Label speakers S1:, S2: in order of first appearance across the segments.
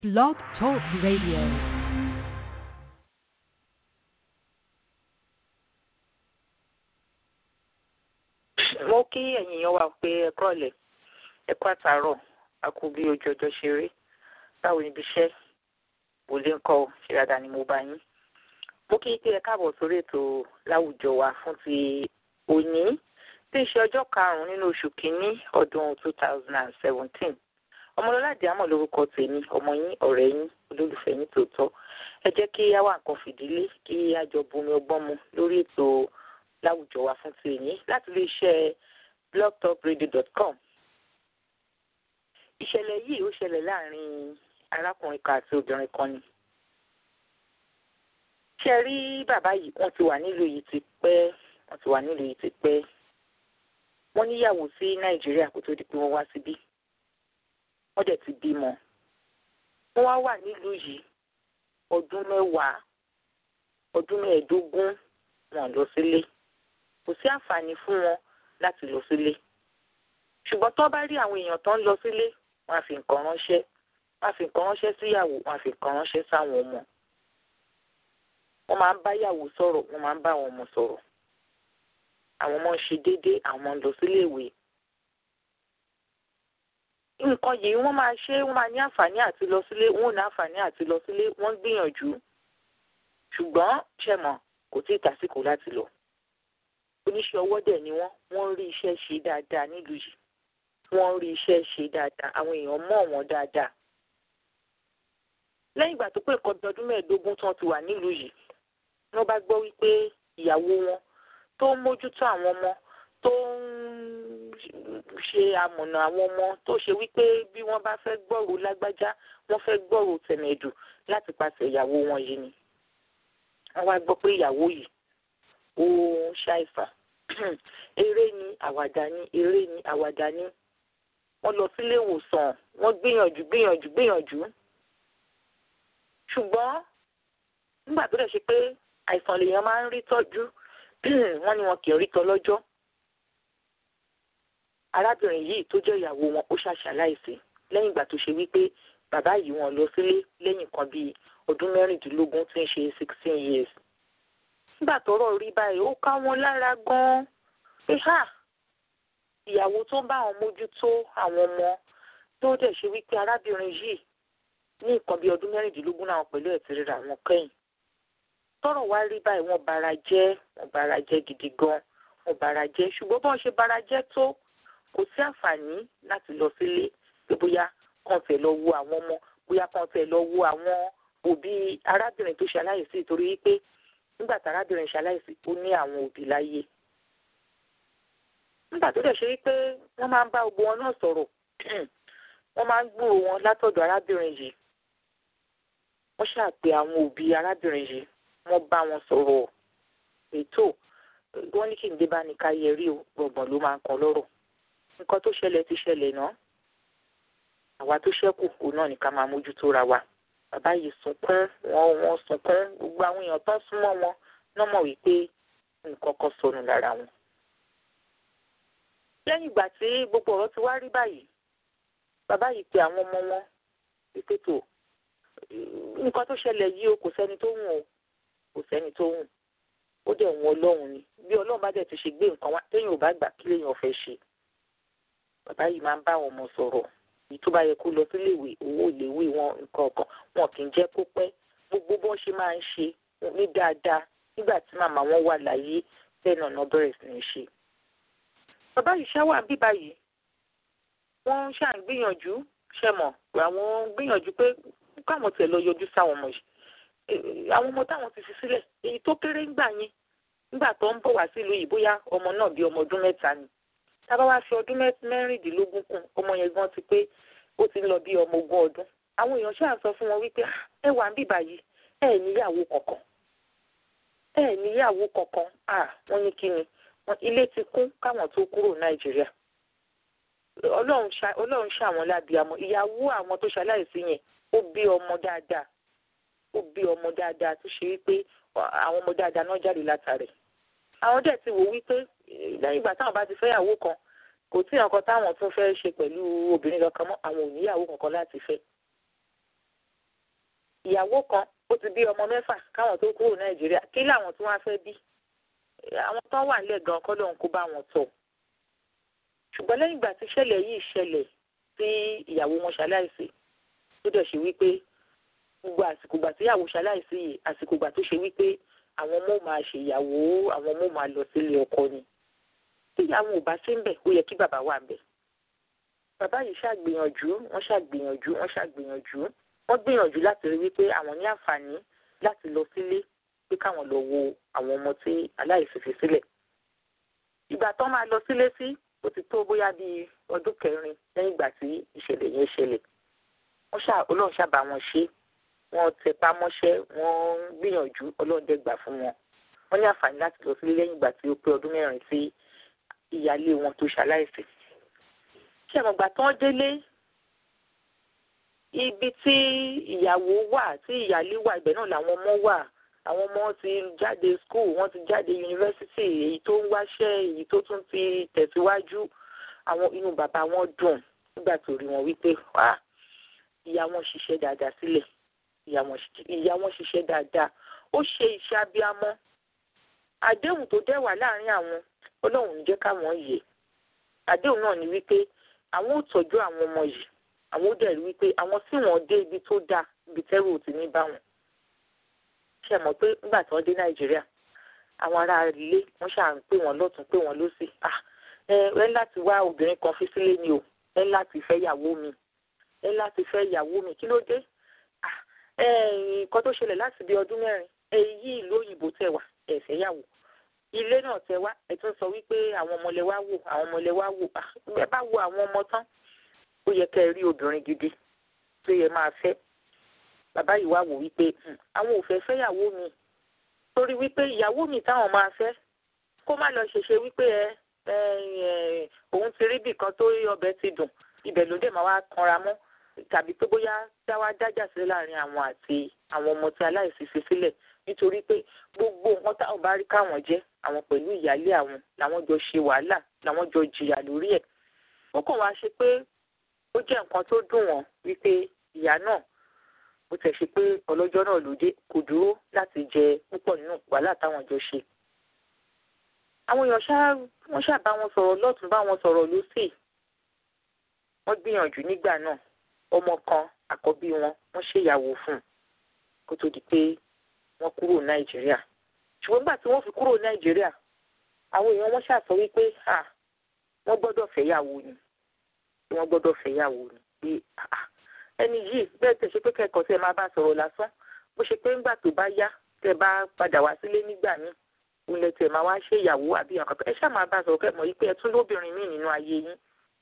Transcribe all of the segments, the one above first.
S1: Blog Talk Radio.
S2: mo kí ẹ̀yin èèyàn wa pé ẹ kúrọ̀lẹ́ ẹ kú àtàárọ̀ a kú bí ojú ọjọ́ ṣe rí báwo níbi iṣẹ́ kò lè ń kọ́ ọ ṣe dáadáa ni mo bá yín. mo kí pé ẹ káàbọ̀ sórí ètò láwùjọ wa fún ti òní tí ń ṣe ọjọ́ karùn-ún nínú oṣù kínní ọdún two thousand and seventeen ọmọlọ́lá àdìámọ̀ lórúkọ tèmi ọmọ yín ọ̀rẹ́ yín olólùfẹ́ yín tòótọ́ ẹ jẹ́ kí á wà nǹkan fìdílé kí á jọ bomi ọgbọ́n mu lórí ètò láwùjọ wa fún ti èyí láti lè ṣe blogtalkradio.com. ìṣẹ̀lẹ̀ yìí ó ṣẹlẹ̀ láàrin arákùnrin kan àti obìnrin kan ni. ṣe rí bàbá yìí wọ́n ti wà nílùú yìí ti pẹ́ wọ́n ti wà nílùú yìí ti pẹ́. wọ́n níyàwó sí nàìjíríà kó tó di pé wọ́n wá síbí. wọ́n dẹ̀ ti bímọ. wọ́n wá wà nílùú yìí ọdún mẹ́wàá ọdún mẹ́ẹ̀ẹ́dógún wọn lọ sílé kò sí àǹfààní fún wọn láti lọ sílé ṣùgbọ́n tó bá rí àwọn èèyàn tó ń lọ sílé wọn á fi nǹkan ránṣẹ́ wọn á fi nǹkan ránṣẹ́ síyàwó wọn á fi nǹkan ránṣẹ́ sáwọn ọmọ wọn máa ń bá yàwó sọ̀rọ̀ wọn máa ń bá àwọn ọmọ sọ̀rọ̀ àwọn ọmọ ń ṣe déédéé àwọn ọmọ ń lọ sílé ìwé nǹkan yìí wọ́n máa ṣe wọ́n máa ní àǹfààní àti lọ sílé wọ́n ò ní àǹfààní àti lọ sílé wọ́n ń gbìyànjú ṣùgbọ́n ṣẹ̀mọ̀ kò tí ì tásìkò láti lọ oníṣẹ́ ọwọ́ dẹ̀ ni wọ́n wọ́n rí iṣẹ́ ṣe dáadáa nílùú yìí wọ́n rí iṣẹ́ ṣe dáadáa àwọn èèyàn mọ̀ wọ́n dáadáa. lẹ́yìn ìgbà tó pé nǹkan bí ọdún mẹ́ẹ̀ẹ́dógún tí wọ́n ti wà nílùú yìí wọ́n bá gbọ́ wípé ìyàwó wọn tó ń mójútó àwọn ọmọ tó ń ṣe amọ̀nà àwọn ọmọ tó ṣe wípé bí wọ́n bá fẹ́ gbọ́rò lágbájá wọ́n fẹ́ gbọ́rò tẹ̀mẹ̀dù láti pàṣẹ ìyàwó wọn yìí ni. wọ́n wá gbọ́ pé ìyàwó yìí ó ń ṣàìfà eré ni àwàdà ni eré ni àwàdà ni wọ́n lọ sílé ìwòsàn wọ́n gbìyànjú gbìyànjú gbìyànjú ṣùgbọ́n nígbà tó dẹ̀ ṣe pé àìsàn lèèyàn máa ń rí tọ́jú wọ́n ní wọn kì í rí tọ́ lọ́jọ́ arábìnrin yìí tó jẹ́ ìyàwó wọn ó ṣàṣàláìsí lẹ́yìn ìgbà tó ṣe wípé bàbá yìí wọn lọ sílé lẹ́yìn kan bíi ọdún mẹ́rìndínlógún tí ń ṣe sixteen years nígbà tọ́rọ̀ rí báyìí ó ká wọn lára gan-an pé ha ìyàwó tó ń bá àwọn mójútó àwọn ọmọ tó dẹ̀ ṣe wípé arábìnrin yìí ní nǹkan bíi ọdún mẹ́rìndínlógún náà pẹ̀lú ẹ̀ ti ríra wọn kẹ́yìn tọ́rọ̀ wá rí báyìí wọ́n bara jẹ́ wọ́n bara jẹ́ gidi gan wọ́n bara jẹ́ ṣùgbọ́n bọ́n ṣe bara jẹ́ tó kò sí àǹfààní láti lọ sílé pé bóyá kàn tẹ̀ lọ wo àwọn ọmọ bóyá kàn tẹ̀ lọ wo àwọn òbí arábìnrin tó ṣe aláìsí torí wípé nígbà tí arábìnrin ṣaláìsí ó ní àwọn òbí láyé nígbà tó dẹ̀ ṣe wípé wọ́n máa ń bá gbogbo wọn náà sọ̀rọ̀ wọ́n máa ń gbúrò wọn látọ̀dọ̀ arábìnrin yìí wọ́n ṣàpè àwọn òbí arábìnrin yìí wọ́n bá wọn sọ̀rọ̀ ètò wọ́n ní kí n dé bá ní ká yẹ rí o gbọ̀ngbọ̀n ló máa ń kan lọ́rọ̀ nǹkan tó ṣẹlẹ̀ ti ṣẹlẹ̀ náà àwa tó ṣẹ́kù òun náà ní ká máa mójútó ra wa bàbá yìí sunkún wọn wọn sunkún gbogbo àwọn èèyàn tó ń súnmọ́ wọn náà mọ̀ wípé nǹkan kan sọnù lára wọn. lẹ́yìn ìgbà tí gbogbo ọ̀rọ̀ ti wá rí báyìí bàbá yìí pe àwọn ọmọ wọn wípé tó nǹkan tó ṣẹlẹ̀ yìí o kò sẹ́ni tó wùn o kò sẹ́ni tó wùn ó dẹ̀ wùn ọlọ́run ni bí ọlọ́run bá dẹ̀ ti ṣe gbé nǹkan wá téèyàn ò bá gbà kí lèèyàn fẹ́ ṣe bàbá yìí máa ń bá àwọn ọmọ sọ̀rọ̀ èyí tó bá yẹ kó lọ sílé ìwé owó ìléwé wọn nǹkan ọ̀kan wọn kì í jẹ́ kó pẹ́ gbogbo bọ́n ṣe máa ń ṣe ní dáadáa nígbà tí màmá wọn wà láyé bẹ́ẹ̀ náà náà bẹ̀rẹ̀ sí ní ṣe. bàbá yìí ṣáwà bí báyìí wọ́n ṣà ń gbìyànjú ṣe mọ̀ àwọn ń gbìyànjú pé káwọn tẹ̀ lọ yọjú sáwọn ọmọ yìí àwọn ọmọ táwọn ti fi sílẹ̀ èyí tó kéré ńgbà yẹn nígbà tó ń bọ̀ wá sílùú yìí bóyá ọmọ náà bí ọmọ ọdún mẹ́ta ni tábà wá fi ọdún mẹ́rìndínlógún kún ọmọ yẹn gan ti pé ó ti ń lọ bí ọmọ ogún ọdún àwọn èèyàn ṣáà sọ fún wọn wípé ẹ wà ń bíbà yìí ẹ níyàwó kankan ẹ níyàwó kankan wọ́n ní kí ni ilé ti kún káwọn tó kúrò nàìjíríà ọlọ́run ṣàwọn lábíamọ ìyàwó àwọn tó ṣaláìsí yẹn ó bí ọmọ dáadáa ó bí ọmọ dáadáa tó ṣe wípé àwọn ọmọ dáadáa náà jáde látàrí àwọn dẹ̀ ti wò wípé lẹ́yìn ìgbà táwọn bá ti fẹ́yàwó kan kò tí nǹkan táwọn tún fẹ́ ṣe pẹ̀lú obìnrin kankan mọ́ àwọn ò níyàwó kankan láti fẹ́ ìyàwó kan ó ti bí ọmọ mẹ́fà káwọn tó kúrò nàìjíríà kí làwọn tí wọ́n á fẹ́ bí àwọn tó wà nílẹ̀ gan kọ́ lóun kó bá wọn tọ̀ ṣùgbọ́n lẹ́yìn ìgbà tí ìṣẹ̀lẹ̀ yìí ṣẹlẹ̀ tí ìyàwó wọn ṣaláìsí tó dẹ̀ ṣe wípé gbogbo àsìkò ìgbà tí ìyàwó ṣaláìsí yìí àsìkò ìgbà tó ṣe wípé àwọn ọmọ máa ṣe ìyàwó àwọn ọmọ máa lọ sílé ọkọ ni tí ìyàwó ò bá sí ń bẹ̀ ó yẹ kí bàbá wà ń bẹ̀ bàbá yìí ṣàgbìyànjú wọ́n ṣàgbìyànjú wọ́n ṣàgbìyànjú wọ́n gbìyànjú láti rí wípé àwọn ní àǹfààní láti lọ sílé pé káwọn lọ wo àwọn ọmọ tí aláìsí fi sílẹ̀ ìgbà tó máa lọ sílé sí ó ti tó bóyá bíi ọdún kẹrin lẹ́yìn ìgbà tí ìṣẹ̀lẹ̀ yẹn ṣẹlẹ̀ wọ́n ṣá ọlọ́run ṣàbà wọn ṣe wọ́n tẹpá mọ́ṣẹ́ wọ́n ń gbìyànjú ọlọ́run dẹ̀ gbà fún wọn wọ́n ní àǹfààní láti lọ sílé lẹ́yìn ìgbà tí ó pé ọdún mẹ́rin tí ìyáálé wọn tó ṣaláìsí ṣé ẹ̀mọ̀gbà tán délé ibi tí ìyàwó wà tí ìyáálé wà ibẹ̀ náà làwọn ọmọ wà àwọn ọmọ ti jáde school wọ́n ti jáde yunifásitì èyí tó ń wáṣẹ́ èyí tó tún ti tẹ̀síwájú àwọn inú bàbá wọn dùn nígbà tó rí wọn wípé wá ìyá wọn ṣiṣẹ́ dáadáa sílẹ̀ ìyá wọn ṣiṣẹ́ dáadáa ó ṣe iṣẹ́ abiyamọ àdéhùn tó dẹ̀ wà láàrin àwọn ọlọ́run ń jẹ́ káwọn yè àdéhùn náà ni wípé àwọn ò tọ́jú àwọn ọmọ yìí àwọn ó dẹ̀ rí wípé àwọn tí wọ́n dé ibi tó dáa ibi tẹ́rù ò ti ní bá wọn ṣe mọ̀ pé nígbà tí wọ́n dé nàìjíríà àwọn ará ilé wọ́n ṣáà ń pè wọ́n lọ́tún pè wọ́n lọ́sì ẹ ẹ láti wá obìnrin kan fi sílé ni o ẹ láti fẹ́ ìyàwó mi ẹ láti fẹ́ ìyàwó mi kí ló dé nǹkan tó ṣẹlẹ̀ láti bí ọdún mẹ́rin èyí ìlú òyìnbó tẹ̀ wá ẹ fẹ́ yàwó ilé náà tẹ wá ẹ tún sọ wípé àwọn ọmọlẹ wá wò àwọn ọmọlẹ wá wò ẹ bá wo àwọn ọmọ tán ó yẹ kẹ́ ẹ rí obìnrin gidi tó yẹ máa fẹ́ bàbá yìí wá wò wípé àwọn ò fẹ́ fẹ́yàwó mi torí wípé ìyàwó mi táwọn máa fẹ́ kó má lọ ṣèṣe wípé ẹ òun ti rí bìkan tó ọbẹ̀ ti dùn ibẹ̀ ló dé máa wá kanra mọ́ tàbí pé bóyá dáwà dájà sílẹ̀ láàrin àwọn àti àwọn ọmọ tí aláìsí fi sílẹ̀ nítorí pé gbogbo nǹkan táwọn bá rí káwọn jẹ́ àwọn pẹ̀lú ìyáálé àwọn làwọn jọ ṣe wàhálà làwọn jọ jìyà lórí ẹ̀ ó kàn wá ṣe pé ó jẹ́ nǹkan tó dùn wọ́n wípé ìyá náà bó tẹ̀ ṣe pé ọlọ́jọ́ náà ló dé kò dúró láti jẹ púpọ̀ nínú wàhálà táwọn jọ ṣe. àwọn èèyàn ṣá wọ́n ṣá bá wọn sọ̀rọ̀ lọ́tún bá wọn sọ̀rọ̀ lọ́sì wọ́n gbìyànjú nígbà náà ọmọ kan àkọ́bí wọn wọ́n ṣèyàwó fún un kó tó di pé wọ́n kúrò nàìjíríà ṣùgbọ́n nígbà tí wọ́n fi kúrò nàìjíríà àwọn èèyàn wọ́n ṣàsọ wípé wọ́n gbọ́dọ̀ fẹ́yàwó ni wọ́n gbọ́dọ̀ fẹ́yàwó ni pé ẹni yìí bẹ́ẹ̀ tẹ̀ ṣe pé kẹ́kọ̀ọ́ tẹ́ máa bá sọ̀rọ̀ lásán bó ṣe pé ńgbà tó bá yá tẹ́ bá padà wá sílé nígbà míì ilẹ̀ tẹ̀ máa wá ṣe ìyàwó àbí ọ̀kan ẹ ṣáà máa bá sọ̀rọ̀ kẹ́ mọ̀ yí pé ẹ tún lóbìnrin míì nínú ayé yín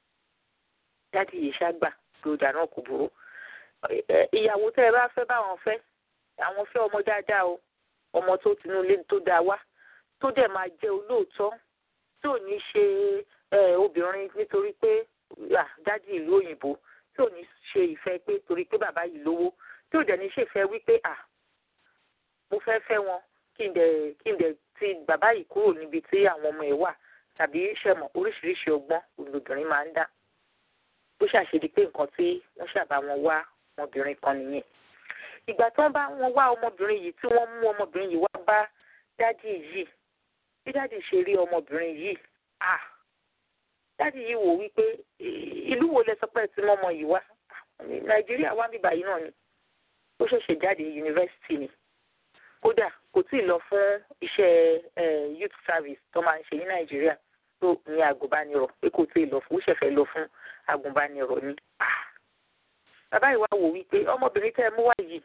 S2: jáde yìí ṣàgbà tó dà náà kò burú ìyàwó tẹ́ ẹ bá fẹ́ báwọn fẹ́ àwọn fẹ́ ọmọ dáadáa o ọmọ tó tinú ilé tó dáa wá tó dẹ̀ máa jẹ́ olóòótọ́ tí ò ní ṣe obìnrin nítorí pé dádì ìlú òyìnbó tí ò ní ṣe ìfẹ́ pé torí pé bàbá yìí lówó tí ò dẹ̀ ní ṣèfẹ́ wípé à mo fẹ́ fẹ́ wọn kí n dẹ̀ kí n dẹ̀ ti bàbá yìí kúrò níbi tí àwọn ọmọ ẹ̀ wà tàbí ṣẹ̀mọ̀ oríṣiríṣi ọgbọ́n olùbìnrin máa ń dá bó ṣàṣedí pé nǹkan tí wọ́n ṣàbá wọn wá ọmọbìnrin kan nìyẹn ìgbà tí wọ́n bá wọn wá ọmọbìnrin yìí tí wọ́n mú ọmọbìnrin yìí wá bá dádì yìí bí dádì ṣe rí ọmọbìnrin yìí ah dádì yìí wò wípé ìlú wo lẹ sọ pé tí mọ́mọ yìí wá nàìjíríà wá bíbá yìí náà ni ó ṣẹ̀ṣẹ̀ jáde yunifásitì ni kódà kò tí ì lọ fún iṣẹ́ youth service tó máa ń ṣe ní nàìjíríà tó ní agùnbánirọ̀ pé kò tí ì lọ fún ó ṣẹ̀fẹ̀ lọ fún agùnbánirọ̀ ni bàbá yìí wá wò wípé ọmọbìnrin tẹ́ ẹ mú wá yìí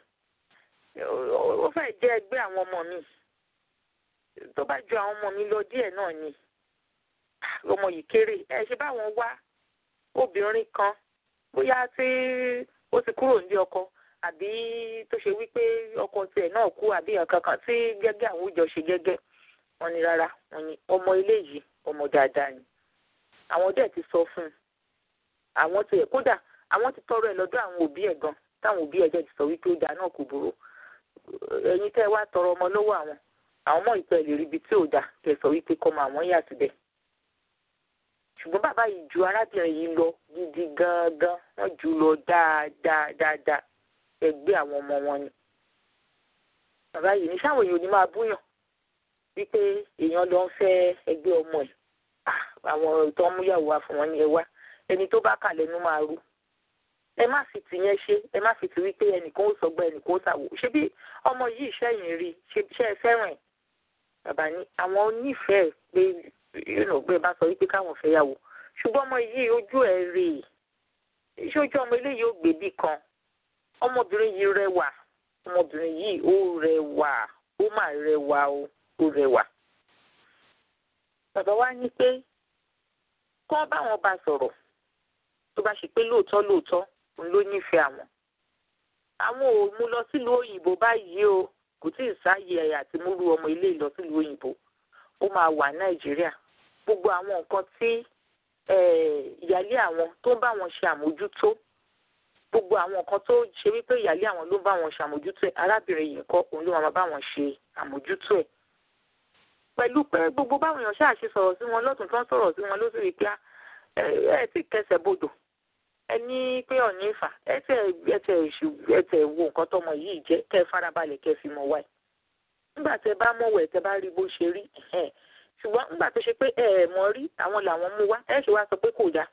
S2: ó fẹ́ jẹ́ ẹgbẹ́ àwọn ọmọ mi tó bá ju àwọn ọmọ mi lọ díẹ̀ náà ni ọmọ yìí kéré ẹ ṣe báwọn wá obìnrin kan bóyá tí ó ti kúrò ní ọkọ àbí tó ṣe wípé ọkọ tiẹ̀ náà kú àbí nǹkan kan tí gẹ́gẹ́ àwọn òjò ṣe gẹ́gẹ́ wọn ni rárá wọn ni ọmọ ilé yìí ọmọ dáadáa ni àwọn dẹ̀ ti sọ fún un àwọn tiẹ̀ kódà àwọn ti tọrọ ẹ̀ lọ́dọ̀ àwọn òbí ẹ̀ gan táwọn òbí ẹ̀ jẹ́ ti sọ wípé ó dáa náà kò burú ẹ̀yin tẹ́ wá tọrọ ọmọ lọ́wọ́ àwọn àwọn mọ̀ ìpẹ́ lè rí ibi tí ò dáa tẹ́ sọ wípé kọ́mọ àwọn yà síbẹ̀ ṣùgbọ́n bàbá yìí ju arábìnrin yìí lọ gidi gangan wọ́n jù lọ dáadáa dáadáa ẹgbẹ́ àwọn ọmọ wọn ni bàbá yìí ní sáwọn èèyàn ò ní máa búyàn wípé èèyàn lọ ń fẹ́ ẹgbẹ́ ọmọ ẹ̀ àwọn tó ń múyàwó wa fún wọn ní ẹ wá ẹni tó bá kà lẹ́nu máa rú ẹ má fi tì yẹn ṣe ẹ má fi tì wípé ẹnìkan ó sọgbà ẹnìkan ó sàwò ṣé bí ọmọ yìí ṣẹ́yìn rí ṣe ẹ fẹ́ràn ẹ̀ bàbá ní àwọn onífẹ̀ẹ́ pé yóò gbé bá sọ wípé káwọn fẹ́ yàwó ṣùgbọ́n ọmọ yìí ojú ẹ̀ rè é ṣojú ọmọ eléyìí ó gbèbí kan ọmọbìnrin yìí rẹwà ọmọbìnrin yìí ó rẹwà ó mà rẹwà o ó rẹwà. bàbá wa ní pé kí wọ́n bá wọn bá sọ̀rọ̀ tó bá ṣe pé lóòótọ́ lóòótọ́ òun ló nífẹ̀ẹ́ àwọn. àwọn ò mú lọ sílùú òyìnbó báyìí o kò tí ì sáàyè ẹ̀yà àti múlù ọmọ ilé lọ sílùú òyìnbó ó máa wà nàìjíríà gbogbo àwọn nǹkan tí ìyálé àwọn tó ń bá wọn ṣe àmójútó gbogbo àwọn nǹkan tó ṣe wípé ìyálé àwọn ló ń bá wọn ṣe àmójútó ẹ̀ arábìnrin yìí kọ́ òun ló máa bá wọn ṣe àmójútó ẹ̀ pẹ̀lú pé gbogbo báwọn èèyàn ṣáà ṣe sọ̀rọ̀ sí wọn lọ́tún tó ń sọ̀rọ̀ sí wọn ló sì rí pé ẹ ti kẹsẹ̀ bodò ẹ ní pé ọ̀ní ìfà ẹ tẹ ẹ tẹ èṣù ẹ tẹ wo nǹkan tọmọ yìí jẹ kẹ farabalẹ̀ kẹ fi mọ̀ wá ẹ̀ nígbà tẹ bá mọ̀wọ̀ ẹ̀ tẹ bá rí bó ṣe rí ṣùgbọ́n nígbà tó ṣe pé ẹ ẹ̀ mọ̀ rí àwọn làwọn mú wá ẹ ṣe wá sọ pé kò dáa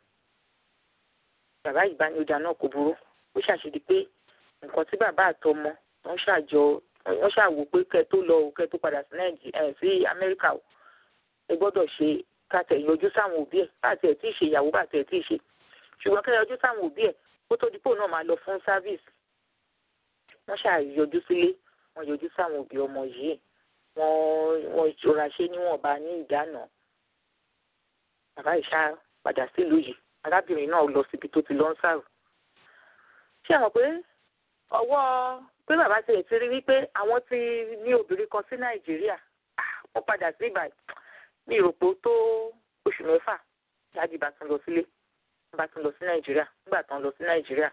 S2: bàbá ìbánidà náà kò burú ó ṣàṣedí pé nǹkan tí bàbá àtọmọ wọn ṣàjọ wọn ṣàwò pé kẹ tó lọ kẹ tó padà sí nàìjíríà sí amẹ́ríkà o ẹ gbọ́dọ̀ ṣe kàtẹ yọjú sáwọn òbí ẹ bàtẹ ẹ tí ì ṣe ìyàwó bàtẹ ẹ tí ì ṣe ṣùgbọ́n kẹ yọjú sáwọn òbí ẹ kó tó dípò náà máa lọ fún sáfíìsì wọn ṣàyọjú sílé wọn yọjú sáwọn òbí ọmọ yìí wọn wọn ìṣòra ṣe níwọ̀nba ní ìdáná bàbá ìṣá padà sílùú yìí arábìnrin náà lọ síbi tó ti lọ ń sàrò ṣé àwọn pé ọwọ́ pé bàbá tiẹ̀ ti rí wípé àwọn ti ní obìnrin kan sí nàìjíríà wọ́n padà sí ìbàdàn ní ìròpò tó oṣù mẹ́fà jáde bá tún lọ sílé bá tún lọ sí nàìjíríà nígbà tán lọ sí nàìjíríà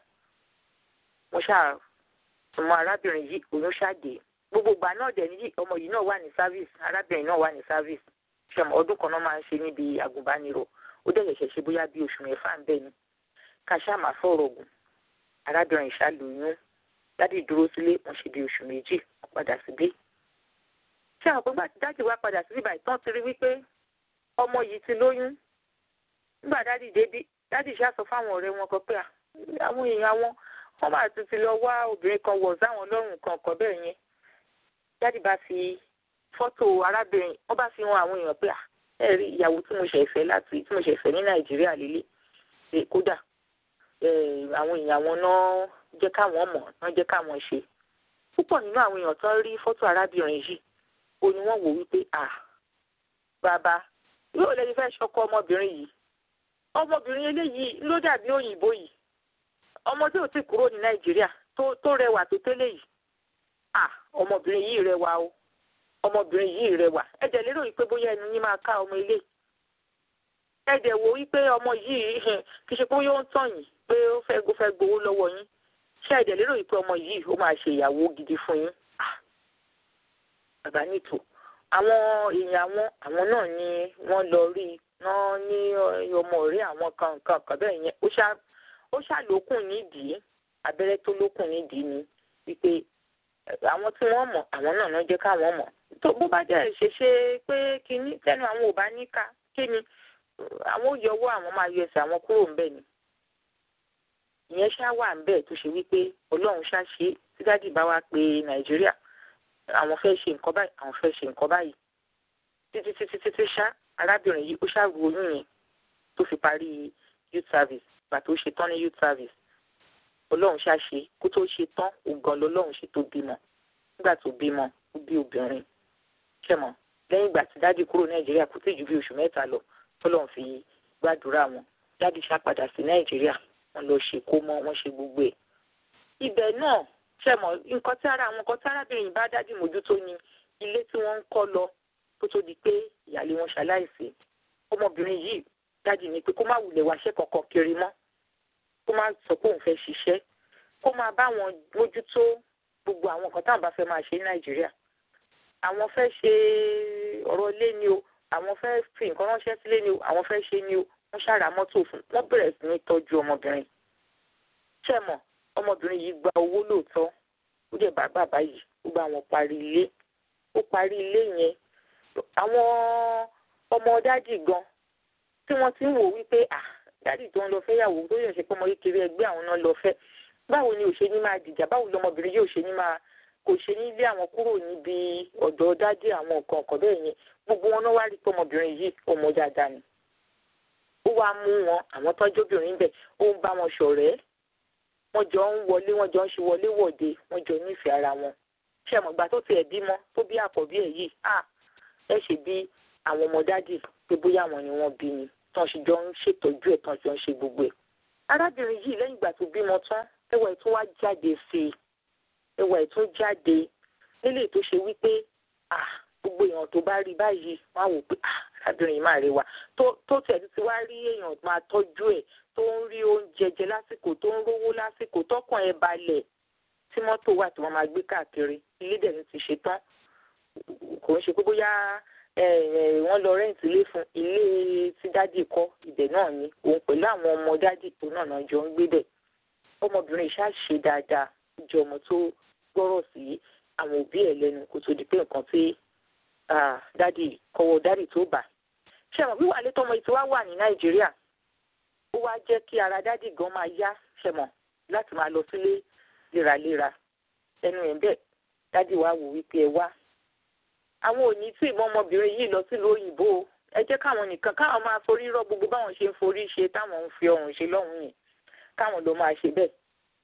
S2: mo ṣáà ọmọ arábìnrin yìí oyún ṣáàdé gbogbo ìgbà náà dẹ̀ níyì ọmọ yìí náà wà ní service arábìnrin náà wà ní service ṣẹmọ ọdún kan náà máa ń ṣe níbi àgùnbánirọ̀ ó dẹ̀ ṣẹ̀ṣẹ̀ ṣe bóyá bí oṣù mẹ́fà ń bẹ̀ ni ká ṣáà máa fọ̀rọ̀ ògùn arábìnrin ìṣàlóyún dádì dúró sílé wọn ṣe bí oṣù méjì wọn padà síbí ṣé àwọn pẹ́gbà tí dádì wá padà síbí báyìí tán ti rí wípé ọmọ yìí ti lóyún nígbà dádì débí dádì ṣáà sọ fáwọn ọ̀rẹ́ wọn kan pé àwọn èèyàn wọn wọn máa tún ti lọ wá obìnrin kan wọ̀ sáwọn lọ́rùn kankan bẹ́ẹ̀ yẹn dádì bá fi fọ́tò arábìnrin wọ́n bá fi hàn àwọn èèyàn pé ẹ rí ìyàwó tí mo ṣẹ̀ fẹ́ láti tí mo ṣẹ̀ fẹ́ ní nàìjíríà lélẹ̀ kódà àwọn èèyàn wọn náà jẹ́ káwọn mọ̀ náà jẹ́ káwọn ṣe púpọ̀ nínú àwọn èèyàn tó rí fọ́tò arábìnrin yìí ó ní wọ́n wò wípé à bàbá yóò lẹ́ni fẹ́ ṣọkọ ọmọbìnrin yìí ọmọbìnrin eléyìí ló dàbí òyìnbó yìí ọmọ tí ò tí kúrò ní nàìjíríà tó rẹwà tó tẹ́lẹ̀ yìí à ọmọbìnrin yìí rẹwà o ọmọbìnrin yìí rẹwà ẹ jẹ́ lérò wípé bóyá ẹnu yín máa ká ọmọ ilé ẹ dẹ̀ wò wípé ọmọ yìí kì í ṣe pé yóò ń tàn yín pé ó fẹ́ ó fẹ́ gbowó lọ́wọ́ yín ṣé ẹ dẹ̀ lérò wípé ọmọ yìí ó máa ṣe ìyàwó gidi fún yín bàbá nìtò àwọn èèyàn àwọn àwọn náà ni wọ́n lọ rí náà ní ọmọ ọ̀rẹ́ àwọn kan nǹkan kan bẹ́ẹ̀ yẹn ó ṣá ó ṣá lókùn nídìí abẹ́rẹ́ tó lókùn nídìí ni wípé àwọn tí wọ́n mọ̀ àwọn náà náà jẹ́ káwọn mọ̀ tó bó bá jẹ́ ṣe ṣe pé kínní tẹnu àwọn ò bá ní ká kí ni àwọn ò yọwọ́ àwọn máa yọ ẹsẹ̀ àwọn kúrò ńbẹ̀ ni ìyẹn ṣá wà ńbẹ̀ tó ṣe wípé ọlọ́run ṣá ṣe tí dádì bá wá pé nàìjíríà àwọn fẹ́ ṣe nǹkan báyìí àwọn fẹ́ ṣe nǹkan báyìí títí títí títí ṣá arábìnrin yìí ó ṣá ru oyún yẹn tó fi parí youth service gbà tó ṣe tán ní youth service ọlọ́run ṣá ṣe kó tó ṣe tán ògàn lọ́lọ́run ṣe tó bímọ nígbà tó bímọ ó bí obìnrin ṣẹ̀mọ̀ lẹ́yìn ìgbà tí dádì kúrò nàìjíríà kó tí ju bí oṣù mẹ́ta lọ tọ́lọ́run fi gbàdúrà wọn dádì ṣá padà sí nàìjíríà wọ́n lọ ṣe kó mọ́ wọ́n ṣe gbogbo ẹ̀ ibẹ̀ náà ṣẹ̀mọ̀ nǹkan tí ara àwọn nǹkan tí arábìnrin bá dádì mójútó ni ilé tí wọ́n ń kọ́ lọ kó tó di pé ìyáálé wọn ṣaláìsí ọmọbìnrin yìí dádì ní pé kó má wulẹ̀ wáṣẹ́ kankan kiri mọ́ kó má sọ pé òun fẹ́ ṣiṣẹ́ kó máa bá wọn mójútó gbogbo àwọn nǹkan táwọn bá fẹ́ máa ṣe ní nàìjíríà àwọn fẹ́ ṣe ọ̀rọ̀ ilé ni o àwọn fẹ́ fi nǹkan ránṣẹ́ sílé ni o àwọn fẹ́ ṣe ni o wọ́n ṣàrà mọ́tò fún wọ́n bẹ̀rẹ̀ sí ní tọ́jú ọmọbìnrin ṣẹ̀mọ̀ ọmọbìnrin yìí gba owó lóòótọ́ ó dẹ̀ bá bàbá yìí ó bá wọn parí ilé ó parí ilé yẹn àwọn ọmọ dádì gan tí wọ́n ti ń wò wípé à dádì tó ń lọ fẹ́ yàwó tó yẹ ṣe pé ọmọ kékeré ẹgbẹ́ àwọn náà lọ fẹ́ báwo ni òṣè ní máa dìjà báwo lọmọbìnrin yóò ṣe ní máa kò ṣe ní lé àwọn kúrò níbi ọ̀dọ̀ dádì àwọn nǹkan ọ̀kan bẹ́ẹ̀ yẹn gbogbo wọn náà wá rí pé ọmọbìnrin yìí ọmọ dáadáa ni ó wá mú wọn àwọn tọ́jú obìnrin bẹ̀ ó ń bá wọn ṣọ̀rẹ́ wọ́n jọ ń wọlé wọ́n jọ ń ṣe wọlé wọ̀de wọ́n jọ nífẹ̀ẹ́ ara wọn ṣé ẹ mọ̀ gbà tó tiẹ̀ bímọ tó bí àkọ́bí ẹ̀ yìí à ẹ ṣe bí àwọn ọmọ dádì pé bóyá àwọn ni wọ́n bí ni tán ṣe jọ ń ṣètọ́jú ẹ̀ tán ṣe ń ṣe gbogbo ẹ̀ arábìnrin yìí lẹ́yìn ìgbà tó bímọ tán ẹwà ẹ̀ tún wá jáde sí i ẹwà ẹ̀ tún jáde nílé tó ṣe wípé à gbogbo èèyàn tó bá rí báyìí wọ́n á wò pé à arábìnrin yìí máa rẹwà tó tẹ̀ ti wá rí èèyàn máa tọ́jú ẹ̀ tó ń rí oúnjẹ jẹ lásìkò tó ń rówó lásìkò tọkàn ẹ̀ balẹ̀ tí mọ́tò wà tí wọ́n máa gbé káàkiri ilé dẹ̀ ní ti ṣe tán kò ń ṣe pé bóyá wọ́n lọ rẹ́ǹtì ilé fún ilé tí dádì kọ́ ibẹ̀ náà ni òun pẹ̀lú àwọn ọmọ dádì tó náà náà jọ ń gbé bẹ̀ ọmọbìnrin ìṣá ṣe dáadáa jọ ọmọ tó gbọ́rọ̀ sí àwọn òbí ẹ̀ lẹ́nu kó tó di pé nǹkan tí dádì kọ́wọ́ dádì tó bà ṣé àwọn wíwà létọ́ ọmọ ìtiwá wà ní nàìjíríà ó wá jẹ́ kí ara dádì gan máa yá ṣẹ̀mọ̀ láti máa lọ sílé léraléra ẹnu ẹ̀ bẹ́ẹ̀ dádì wá wò wípé ẹ wá àwọn ò ní tí ìmọ̀ ọmọbìnrin yìí lọ sílùú òyìnbó ẹ jẹ́ káwọn nìkan káwọn máa forí rọ́ gbogbo báwọn ṣe ń forí ṣe táwọn ń fi ọrùn ṣe lọ́hùn yìí káwọn ló máa ṣe bẹ́ẹ̀.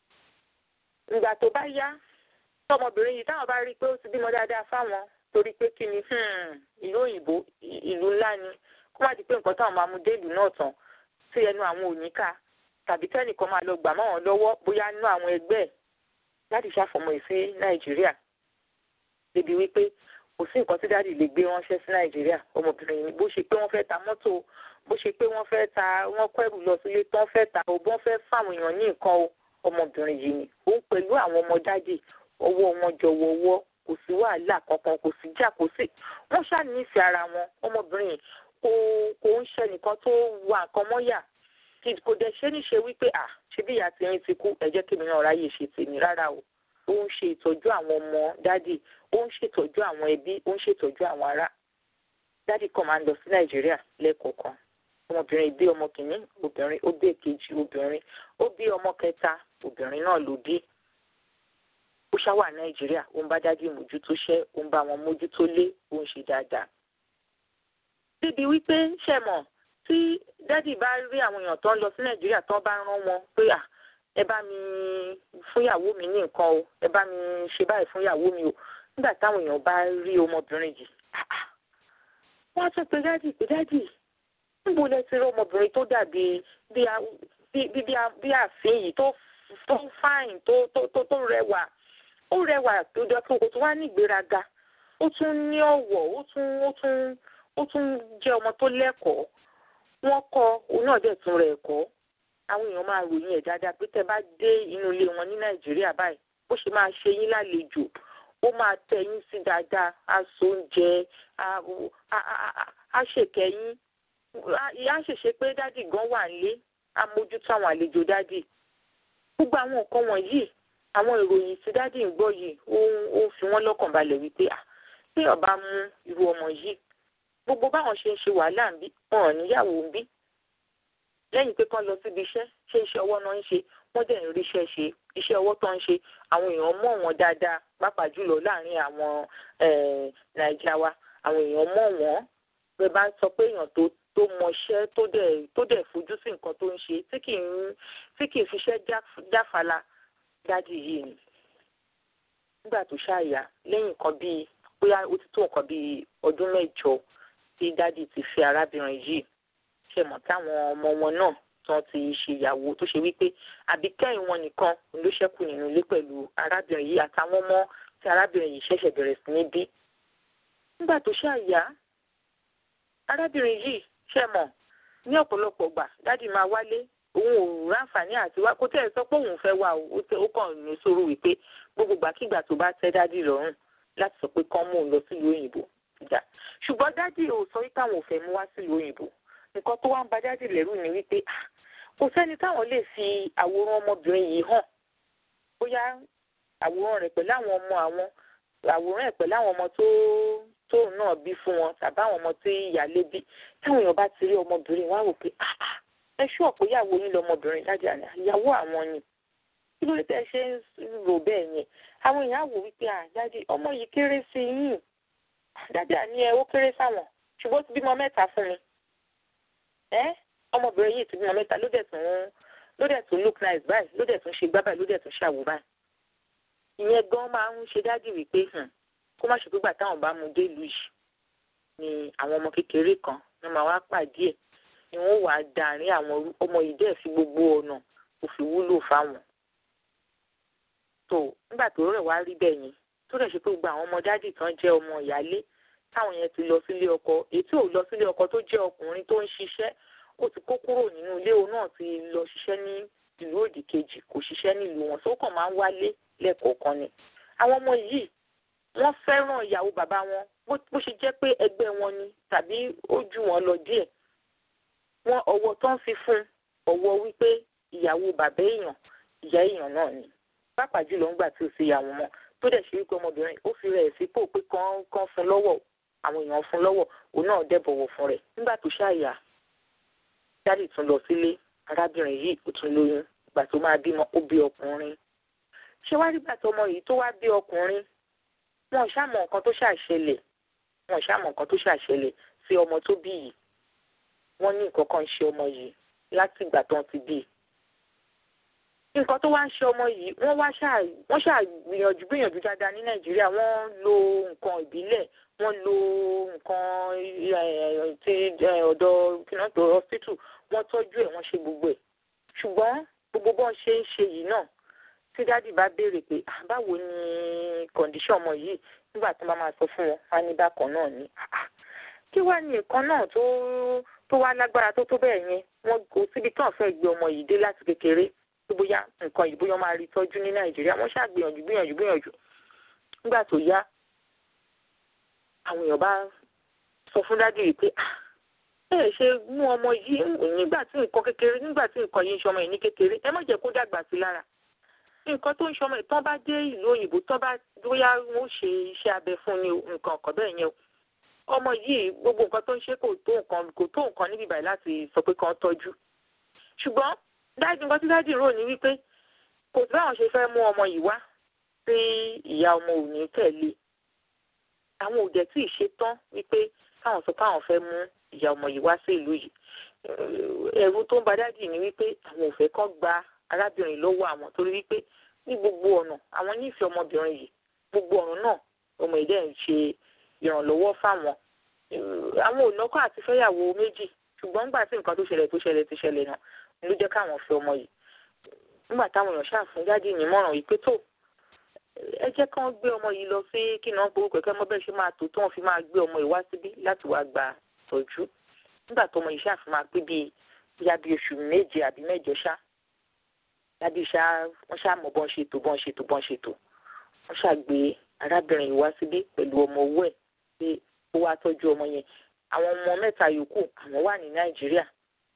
S2: ìgbà tó bá yá tọmọbìnrin yìí táwọn bá rí i pé ó ti bímọ dáadáa fáwọn torí pé kí ni ìlú òyìnbó ìlú ńlá ni kó má di pé nǹkan táwọn máa mú dé ìlú náà tán sí ẹnu àwọn òníkà tàbí tẹ́nìkan máa lọ gbà mọ́ wọn lọ́wọ́ bóyá nú àwọn ẹgbẹ́ ẹ̀ láti ṣàfọmọ́ ẹ̀ sí nàìjíríà débi wípé kò sí nǹkan tí dáàdì lè gbé ránṣẹ́ sí nàìjíríà ọmọbìnrin yìí bó ṣe pé wọ́n fẹ́ ta mọ́tò bó ṣe pé wọ́n fẹ́ ta wọ́n kẹ́rù lọ sílé tán fẹ́ ta o bọ́n fẹ́ fáwọn èèyàn ní nǹkan o ọmọbìnrin yìí ni òun pẹ̀lú àwọn ọmọ dáàdì ọwọ́ wọn jọ wọ́wọ́ kò sí wàhálà kankan kò sí jà kò sí wọ́n ṣàníìfẹ́ ara wọn ọmọbìnrin yìí kò kò ń ṣe nìkan tó wà nǹkan mọ́yà kò dẹ̀ ṣe níṣe wípé à ṣe bí ìyá tiyín ti kú ẹ jẹ́ kí mi náà ráyè ṣe tèmi rárá o ó ń ṣe ìtọ́jú àwọn ọmọ dádì ó ń ṣètọ́jú àwọn ẹbí ó ń ṣètọ́jú àwọn ará dádì kan máa ń lọ sí nàìjíríà lẹ́ẹ̀kọ̀ọ̀kan ọmọbìnrin bí ọmọ kìíní obìnrin ó bí èkejì obìnrin ó bí ọmọ kẹta obìnrin náà ló bí ó ṣáwà nàìjíríà ó ń bá dádì mójútó ṣẹ́ ó ń bá wọn mójútó lé ó ń ṣe dáadáa débi wípé ṣẹ̀mọ̀ tí dádì bá rí àwọn èèyàn tó ń lọ sí nàìjíríà tó bá rán wọn pé à ẹ bá mi fún ìyàwó mi ní nǹkan o ẹ bá mi ṣe báyìí fún ìyàwó mi o nígbà táwọn èèyàn bá rí ọmọbìnrin yìí wọ́n á tún pe dádì pé dádì níbo lẹ ti rí ọmọbìnrin tó dàbí bí ààfin yìí tó tó fáìn tó tó tó rẹwà ó rẹwà tó jọ pé kò tún wá ní ìgbéraga ó tún ní ọ̀wọ̀ ó tún ó tún ó tún jẹ́ ọmọ tó lẹ́kọ̀ọ́ wọ́n kọ́ òun náà dẹ̀ tún rẹ̀ ẹ̀kọ́ àwọn èèyàn máa ròyìn ẹ̀ dáadáa pé tẹ́ bá dé inú ilé wọn ní nàìjíríà báyìí bó ṣe máa ṣe yín lálejò ó máa tẹ́ yín sí dáadáa á so oúnjẹ á ṣèkẹ́ yín á ṣèṣe pé dádì gan wà nílé á mójútó àwọn àlejò dádì gbogbo àwọn nǹkan wọ̀nyí àwọn ìròyìn tí dádì ń gbọ́ yìí ó ń fi wọ́n lọ́kàn balẹ̀ wípé à tí ọba mú irú ọmọ yìí gbogbo báwọn ṣe ń ṣe wàhálà ń bí wọn ò níyàwó ń bí lẹ́yìn pé kán lọ síbi iṣẹ́ ṣé iṣẹ́ ọwọ́ náà ń ṣe wọ́n dẹ̀ ń ríṣẹ́ ṣe iṣẹ́ ọwọ́ tó ń ṣe àwọn èèyàn mọ̀ wọ́n dáadáa pàápàá jùlọ láàrin àwọn nàìjíríà wa àwọn èèyàn mọ̀ wọ́n bẹ́ẹ̀ bá sọ pé èèyàn tó tó mọṣẹ́ tó dẹ̀ tó dẹ̀ fojú sí nǹkan tó ń ṣe tí kì í tí kì í fiṣẹ́ jáfala dádì yìí ni nígbà tó ṣàyà lẹ́yìn kan bíi bóyá ó ti tó nǹkan bíi ọdún mẹ́jọ tí dádì ti fi arábìnrin yìí ṣe mọ̀ táwọn ọmọ wọn náà tán ti ṣèyàwó tó ṣe wípé àbíkẹ́yìn wọn nìkan ló ṣẹ́kù nínú ilé pẹ̀lú arábìnrin yìí àtàwọn ọmọ tí arábìnrin yìí ṣẹ̀ṣẹ̀ bẹ̀rẹ̀ sí ní bí. nígbà tó ṣàyà arábìnrin yìí ṣe mọ̀ ní ọ̀pọ̀lọpọ̀ gbà dádì máa wálé òun ò ráǹfààní àti wá kó tẹ́ ẹ sọ pé òun fẹ́ wá o ó kàn ní sọ̀rọ̀ wípé gbogbo gbàkigbà tó bá tẹ́ dádì lọ́rùn láti sọ pé kán mú un lọ sílùú òyìnbó ìjà ṣùgbọ́n dádì ò sọ wípé àwọn ò fẹ́ mú wá sílùú òyìnbó nǹkan tó wá ń ba dádì lẹ́rù ni wípé kò sẹ́ni táwọn lè fi àwòrán ọmọbìnrin yìí hàn bóyá àwòrán rẹ̀ pẹ̀lú àwọn ọmọ àwọn àwòrán ẹ̀ pẹ̀lú àwọn ọmọ tó tóun náà bí fún wọn tàbí àwọn ọmọ tí ìyáálé bí táwọn èèyàn bá ti rí ọmọbìnrin wọn á wò pé ẹ ṣú ọ̀pọ̀ ìyàwó yín lọmọbìnrin dájú àná ìyàwó àwọn ni kí ló dé tẹ́ ṣe ń rò bẹ́ẹ̀ yẹn àwọn èèyàn á wò wípé àjáde ọmọ yìí kéré sí yín dájú àní ẹ ó kéré sáwọn ṣùgbọ́n ó ti bímọ mẹ́ta fún mi ẹ ọmọbìnrin yìí ti bímọ mẹ́ta ló dẹ̀ tún ló dẹ̀ tún look nice báyìí ló dẹ̀ tún ṣe gbá báyìí ló dẹ̀ tún ṣàwò báyìí ìyẹn gan máa ń ṣe dájú wípé kó má ṣe pé gbà táwọn bá mu dé ìlú yìí ni àwọn ọmọ kékeré kan ní máa wá pàdé ẹ̀ ni wọ́n wàá darin àwọn ọmọ yìí dẹ̀ fi gbogbo ọ̀nà kò fi wúlò fáwọn. tó nígbà tó rẹ̀ wá rí bẹ́ẹ̀ yẹn tó rẹ̀ ṣe pé gbogbo àwọn ọmọ dádì tán jẹ́ ọmọ ìyálé táwọn yẹn ti lọ sílé ọkọ èyí tí ò lọ sílé ọkọ tó jẹ́ ọkùnrin tó ń ṣiṣẹ́ ó ti kó kúrò nínú ilé òun náà ti lọ ṣiṣẹ́ ní ìlú òdì kejì kò ṣiṣẹ́ nílùú wọn tó kàn máa ń wálé lẹ́ẹ̀kọ̀ọ̀kan ni àwọn ọmọ yìí wọ́n fẹ́ràn ìyàwó bàbá wọn bó ṣe jẹ́ pé ẹgbẹ́ wọn ni tàbí ó jù wọ́n lọ díẹ̀ wọ́n ọwọ́ tó ń fi fún ọwọ́ wípé ìyàwó bàbá èèyàn ìyá èèyàn náà ni pàápàá jùlọ ńgbà tí ó ṣe ìyàwó wọn tó dẹ̀ ṣe wípé ọmọbìnrin ó fi rẹ̀ sípò pé kán kán fún lọ́wọ́ àwọn èèyàn fún lọ́wọ́ òun náà dẹ̀ bọ̀wọ̀ fún rẹ̀ nígbà tó ṣàyà jáde tún lọ sílé arábìnrin yìí ó tún lóyún ìgbà tó máa bímọ ó bí ọkùnrin ṣé wá nígbà tó ọmọ yìí tó wá bí ọkùnrin wọn ò ṣàmọ nǹkan tó ṣàṣẹlẹ̀ wọn ò ṣàmọ nǹkan tó ṣàṣẹlẹ̀ sí ọmọ tó bí yìí wọn ní nǹkan kan ń ṣe ọmọ yìí láti ìgbà tó ń ti bí nǹkan tó wá ń ṣe ọmọ yìí wọ́n wá ṣáà wọ́n ṣáà gbìyànjú gbìyànjú dáadáa ní nàìjíríà wọ́n lo nǹkan ìbílẹ̀ wọ́n lo nǹkan ti ọ̀dọ̀ kìnnàtò hospital wọ́n tọ́jú ẹ̀ wọ́n ṣe gbogbo ẹ̀ ṣùgbọ́n gbogbo bọ́n ṣe ń ṣe yìí náà tí dádì bá béèrè pé báwo ni kọ̀ǹdíṣọ̀n ọmọ yìí nígbà tí wọ́n máa sọ fún wọn wá ní bákan náà ni kí wá ní nǹkan náà tó tó wá lágbára tó tó bẹ́ẹ̀ yẹn wọ́n kò síbi tán fẹ́ gbé ọmọ yìí dé láti kékeré tó bóyá nǹkan yìí bóyá máa rí tọ́jú ní nàìjíríà wọ́n ṣáà gbìyànjú gbìyànjú gbìyànjú nígbà tó yá àwọn èèyàn bá sọ fún dádì yìí pé ẹ ṣe mú ọmọ yìí nígbà tí nǹkan kékeré nígbà tí nǹkan yìí ń ṣọmọ yìí ní kékeré ẹ má jẹ́ kó dàgbà sí lára nǹkan tó ń ṣọmọ ìtàn bá dé ìlú òyìnbó tán bá bóyá wọn ó ṣe iṣẹ́ abẹ fún ni nǹkan ọ̀kan bẹ́ẹ̀ yẹn o ọmọ yìí gbogbo nǹkan tó ń ṣe kò tó nǹkan kò tó nǹkan níbi ìbàyìí láti sọ pé kàn tọ́jú ṣùgbọ́n dájú nǹkan tí dájú rò ní wípé kò sí báwọn ṣe fẹ́ mú ọmọ yìí wá tí ìyá ọmọ ò ní tẹ̀lé àwọn ò dẹ̀ tí ì ṣe tán wípé káwọn sọ káwọn fẹ́ mú ìyá ọmọ yìí wá sí ìlú yìí ẹ̀rù tó ń ba dájú ní wípé àwọn ò fẹ́ kán gba arábìnrin lọ́wọ́ àwọn torí wípé ní gbogbo ọ̀nà àwọn nífẹ̀ẹ́ ọmọbìnrin yìí gbogbo ọ̀nà náà ọmọ ìdẹ́ ń ṣe ìrànlọ́wọ́ fáwọn àwọn ònàkọ́ àti fẹ́yàwó méjì ṣùgbọ́n nígbà tí nǹkan tó ṣẹlẹ̀ tó ṣẹlẹ̀ ti ṣẹlẹ̀ náà ló jẹ́ káwọn fẹ́ ọmọ yìí nígbà táwọn èèyàn ṣàfún jáde ìnímọ̀ràn yìí pé tó ẹ jẹ́ kán gbé ọmọ yìí lọ sí kí náà gbowó kẹ̀kẹ́ mọ́ bẹ́ẹ̀ ṣe máa tó tó wọn fi máa gbé ọmọ yìí wá síbí láti wá gba tọ́jú nígbà tó ọmọ yìí ṣàfún máa pé bíi bíyá bíi oṣù méje àbí mẹ́jọ ṣá lábí ṣá wọ́n ṣá mọ̀ bọ́n ṣètò bọ́n ṣètò bọ́n ṣètò wọ́n ṣàgbé arábìnrin yìí wá síbí pẹ̀lú ọmọ owó ẹ̀ pé ó wá tọ́jú ọmọ yẹn àwọn ọmọ mẹ́ta yòókù àwọn wà ní nàìjíríà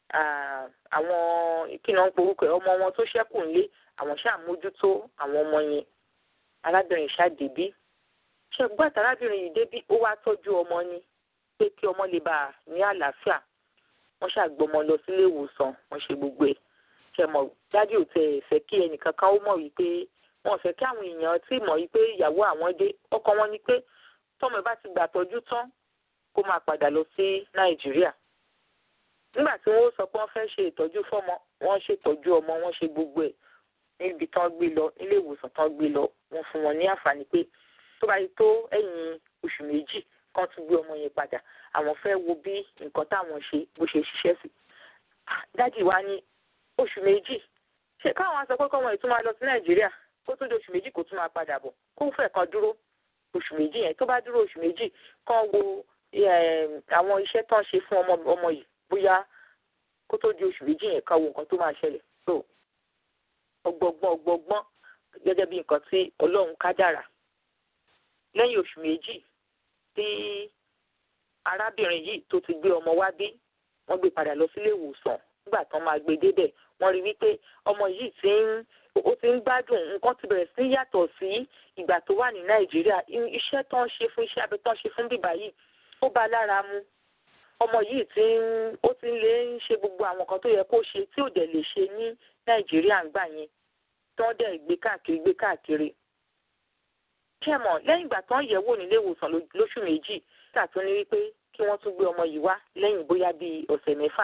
S2: àwọn kí náà ń porúkọ ẹ̀ ọmọ wọn tó ṣẹ́kù ńlé àwọn ṣàmójútó àwọn ọmọ yẹn arábìnrin ṣàdébí ṣẹgbọn arábìnrin yìí débí ó wá tọ́jú ọmọ ni pé kí ọmọ lè bá a ní àlàáfíà wọ́n ṣàgbọmọ lọ sílé ìwòsàn wọ́n ṣe gbogbo ẹ̀ ṣẹmọ dájú ò tẹ fẹ́ kí ẹnìkankan ó mọ̀ wípé wọ́n fẹ́ kí àwọn èèyàn tí mọ̀ wípé ìyàwó àwọn dé ọkọ wọn ni pé tọ́mọ ẹ bá ti gbà tọ́jú tán kó máa padà lọ sí nàìjíríà nígbà tí wọ́n sọ pé wọ́n fẹ́ ṣe ìtọ́jú fọ́mọ wọ́n ṣètọ́jú ọmọ wọ́n ṣe gbogbo ẹ̀ níbi tán gbé lọ nílé ìwòsàn tán gbé lọ wọ́n fún wọn ní àǹfààní pé tó bá yí tó ẹ̀yìn oṣù méjì kán tún gbé ọmọ yẹn padà àwọn fẹ́ wo bí nǹkan táwọn ṣe bó ṣe ṣiṣẹ́ sí. dájì wa ní oṣù méjì ṣé káwọn sọ pé kọ́mọ yìí tún máa lọ sí nàìjíríà kó tó di oṣù méjì kó tún máa padà bọ̀ kó fẹ́ kan dúró oṣù méjì yẹn tó bá dúró oṣù méjì kán wo àwọn iṣẹ́ tán ṣe fún ọmọ ọmọ yìí bóyá kó tó di oṣù méjì yẹn kán wo nǹkan tó máa ṣẹlẹ̀ so ọgbọgbọn ọgbọgbọn gẹ́gẹ́ bí nǹkan tí Ọlọ́run kádàrà lẹ́yìn oṣù méjì tí arábìnrin yìí tó ti gbé ọmọ wá bí wọ́n gbé padà lọ sílé ìwòsàn nígbà tán máa gbé débẹ̀ wọ́n rí wípé ọmọ yìí ti ń ó ti ń gbádùn nǹkan ti bẹ̀rẹ̀ sí yàtọ̀ sí ìgbà tó wà ní nàìjíríà iṣẹ́ tó ń ṣe fún iṣẹ́ abẹ tó ń ṣe fún bíbá yìí ó bá lára mu ọmọ yìí ti ń ó ti ń lè ń ṣe gbogbo àwọn nǹkan tó yẹ kó ṣe tí ò dẹ̀ lè ṣe ní nàìjíríà ń gbà yẹn tó ń dẹ̀ gbé káàkiri gbé káàkiri kẹmọ lẹ́yìn ìgbà tó ń yẹ̀ wò nílé ìwòsàn lóṣù méjì tàtún ní wípé kí wọ́n tún gbé ọmọ yìí wá lẹ́yìn bóyá bíi ọ̀sẹ̀ mẹ́fà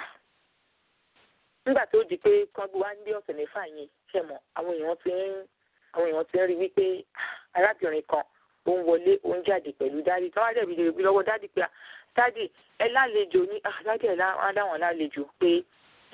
S2: nígbà tó di pé kán gbé wá ní ọ̀sẹ̀ mẹ́fà yẹn kẹmọ àwọn èèyàn ti ń àwọn èèyàn ti ń rí wípé arábìnrin kan ó ń wọlé ó ń jáde pẹ̀lú dádì tí wọ́n á dẹ̀bi lè lọ́wọ́ dádì pé dádì ẹ lálejò ní dádì ẹ láwọn lálejò pé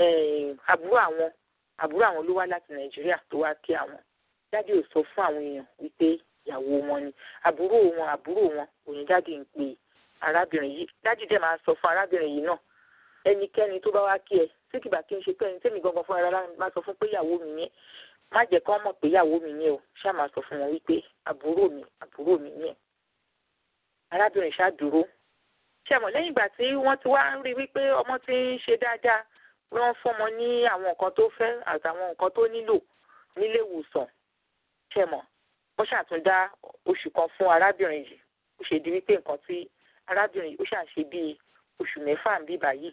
S2: àbúrò àwọn àbúrò àwọn ló wá láti nàìjíríà tó wá kí àwọn dádì ò sọ fún àwọn èèyàn wípé ìyàwó wọn ni àbúrò wọn àbúrò wọn òní dádì ń pe arábìnrin yìí dádì dẹ̀ máa sọ fún arábìnrin yìí náà ẹnikẹ́ni tó bá wá kí ẹ tí kìbà kí n ṣe pé ẹni tẹ́mi gangan fún ara máa sọ fún pé ìyàwó mi yẹn má jẹ́ kí wọ́n mọ̀ pé ìyàwó mi yẹn o ṣáà máa sọ fún wọn wípé àbúrò mi àbúrò mi yẹn arábìnrin ṣáà dúró ṣẹ̀mọ̀ lẹ́yìn ìgbà tí wọ́n ti wá ń rí wípé ọmọ ti ń ṣe dáadáa wọ́n fọ́mọ ní àwọn nǹkan tó fẹ́ àtàwọn nǹkan tó nílò nílé ìwòsàn ṣẹ̀mọ̀ wọ́n ṣàtúndá oṣù kan fún arábìnrin yìí ó ṣe di wípé nǹkan tí arábìnrin yìí ó ṣàṣe bíi oṣù mẹ́fà ń bíbà yìí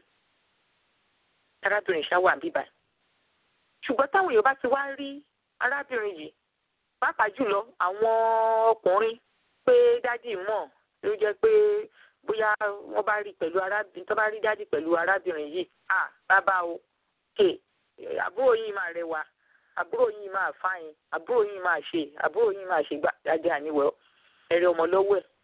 S2: arábìnrin ṣá wà ń bíbà yìí ṣùgbọ́n táwọn èèyàn bá ti wá rí arábìnrin yìí pàápàá jùlọ àwọn ọkùnrin pé dádì mọ̀ ló jẹ́ pé bóyá wọ́n bá rí pẹ̀lú arábìnrin tó bá rí dádì pẹ̀lú arábìnrin yìí à bàbá o kè àbúrò yìí máa rẹwà àbúrò yìí máa fáyín àbúrò yìí máa ṣe àbúrò yìí máa ṣe gbà dádì àníwẹ̀ ẹ̀rẹ̀ ọmọ lọ́wọ́ ẹ̀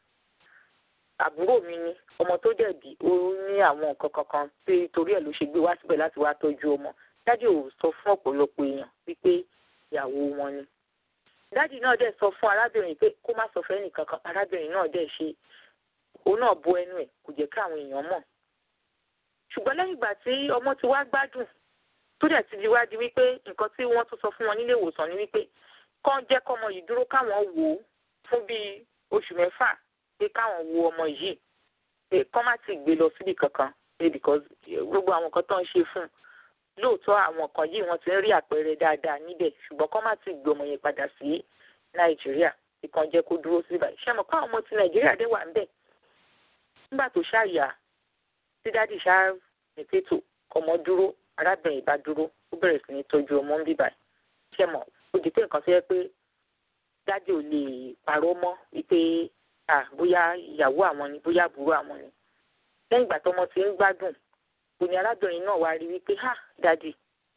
S2: àbúrò mi ni ọmọ tó dẹ̀ bí ó ní àwọn nǹkan kankan tí torí ẹ̀ ló ṣe gbé wá síbẹ̀ láti wá tọ́jú ọmọ dádì ò sọ fún ọ̀pọ̀lọpọ̀ èèyàn wípé ìyàwó wọn ni dádì náà dẹ̀ sọ fún arábìnrin pé kó má sọ fẹ́ẹ́ nìkankan arábìnrin náà dẹ̀ ṣe òun náà bo ẹnu ẹ̀ kò jẹ́ káwọn èèyàn mọ̀ ṣùgbọ́n lẹ́yìn ìgbà tí ọmọ ti wá gbádùn tó dẹ̀ ti di wá di wípé nǹkan tí wọ́n tún sọ fún wọn nílé ìwòsàn ni wípé kán jẹ́ kọ́mọ yìí dúró káwọn wò ó fún bíi oṣù mẹ́fà pé káwọn wo ọmọ yìí pé kán má ti gbé lọ síbi kankan pé because gbogbo àwọn nǹkan tó ń ṣe fún un lóòótọ́ àwọn kan yìí wọ́n ti ń rí àpẹẹrẹ dáadáa níbẹ̀ ṣùgbọ́n kán má ti gbé ọmọ yẹn padà sí nàìjíríà ìkan jẹ́ kó dúró sí báyìí ṣé mo kọ́ àwọn ọmọ ti nàìjíríà dé wà ń bẹ̀ nígbà tó ṣàyà tí dádì ṣá nìpẹ́tò ọmọ dúró arábìnrin ìbá dúró ó bẹ̀rẹ̀ sí ní tọ́jú ọmọ ń bíbà ṣé mo ó di pé nǹkan tó yẹ pé dádì ò lè parọ́ mọ́ wípé à bóyá ìyàwó àwọn ni bóyá àbúrò àwọn ni lẹ́yìn ìgbà tọ́mọ ti ń gbádùn òní arábìnrin náà wá rí wípé ha dádì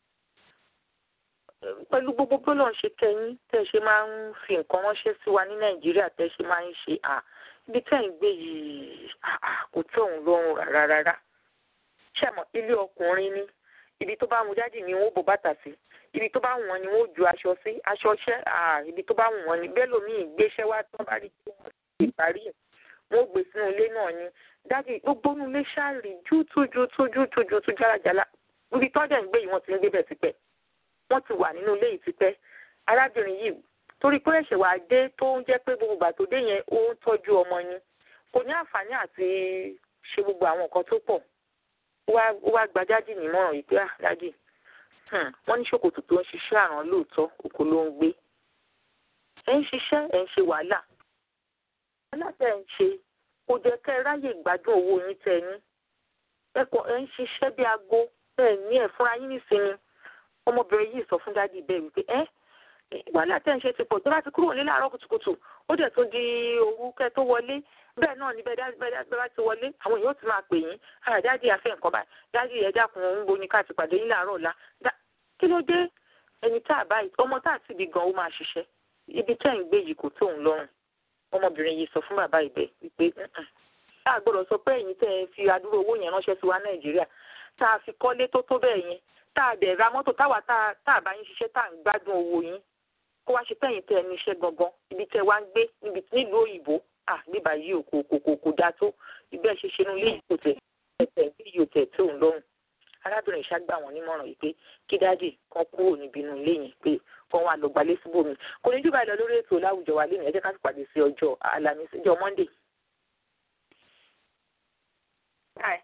S2: pẹ̀lú gbogbo bọ́lọ̀ ń ṣe kẹ́yìn tẹ́ ẹ ṣe máa ń fi nǹkan ránṣẹ́ sí wa ní nàìjíríà tẹ́ ẹ ṣe máa ń ṣe à ibi tẹ́ ẹ̀ ń gbé yìí kò tẹ́ òun lọ́rùn rárá rárá ṣàmọ̀ ilé ọkùnrin ni ibi tó bá wù dádì ni wọ́n bò bàtà sí ibi tó bá wù wọ́n ni wọ́n ju aṣọ sí aṣọ ṣẹ́ ibi tó bá wù wọ́n ni bẹ́ẹ̀ lómi ìgbéṣẹ́ wá tó bá rí tí wọ́n ti parí ẹ̀ wọ́n gbé sínú ilé náà ni dádì gbogbo inú ilé ṣáàrì jútú jútú jútú jútú jálajàla ibi tó dẹ̀ ń gbé yìí wọ́n ti ń gbé bẹ̀ tipẹ́ wọ́n ti wà nínú ilé yìí tipẹ́ arábìnrin yìí torí pé ẹ̀ṣẹ̀ wà dé tó ń jẹ́ pé gbogbo ìgbà tó dé yẹn ó ń tọ́jú ọmọ ni kò ní àǹfààní àti ṣe gbogbo àwọn nǹkan tó pọ̀ ó wá gba dádì nímọ̀ràn yìí pé ah dádì wọ́n ní ṣòkòtò tó ń ṣiṣẹ́ àrán lóòótọ́ oko ló ń gbé ẹ̀ ń ṣiṣẹ́ ẹ̀ ń ṣe wàhálà wàhálà tẹ̀ ń ṣe kò jẹ́ kẹ́ ẹ ráyè gbádùn owó yín tẹ́ ní ẹ̀kọ́ ẹ̀ ń ṣiṣẹ́ bí aago ẹ̀ ní ẹ̀ fúnra yín nísìnyí ọmọbìnrin yìí sọ fún dádì bẹ́ẹ̀ wípé ẹ́ wàhálà tẹ́ ń ṣe ti pọ̀ tó bá ti kúrò nílé àárọ̀ kùtùkùtù ó dẹ̀ tún di òru kẹ́ tó wọlé bẹ́ẹ̀ náà ni bẹ́ẹ̀ bá ti wọlé àwọn èèyàn ti máa pè yín ara dádì afẹ́ nǹkan báyìí dádì ẹ dákun ń bo ni ká ti pàdé yín láàárọ̀ ọ̀la kí ló dé ẹni tá a báyìí ọmọ tá a ti bí gan ó máa ṣiṣẹ́ ibi tẹ́ ń gbé yìí kò tó òun lọ́rùn ọmọbìnrin yìí sọ fún bàbá ìbẹ wípé tá a gbọ́dọ̀ sọ pé ẹ̀yin tẹ́ ẹ fi adúrò owó yẹn ránṣẹ́ sí wa nàìjíríà tá a fi kọ́lé tó tó bẹ́ẹ̀ yẹn tá a dẹ̀ ra mọ́tò táwa tá a bá yín ṣiṣẹ́ tá a ń gbádùn owó yín kó wá ṣe pé ẹ̀yin tẹ́ ẹ ní iṣẹ́ gangan ibi tẹ́ wá ń gbé nílùú òyìnbó à níbà yìí kò kò kò kò dáa tó ibẹ̀ ṣe ṣe inú ilé yìí kò tẹ̀ ẹ̀tẹ̀ bí yóò tẹ̀ tó ń lọ́rùn arábìnrin ṣàgbà wọn nímọ̀ràn yìí pé kí dáàdì kan kúrò níbi inú ilé yẹn pé kan wà lọ gbalé síbòmí kò ní jù báyìí lọ lórí ètò láwùjọ wa lẹ́nu ẹ jẹ́ ká sì pàdé sí ọjọ́ àlàmísì ọjọ́ monday.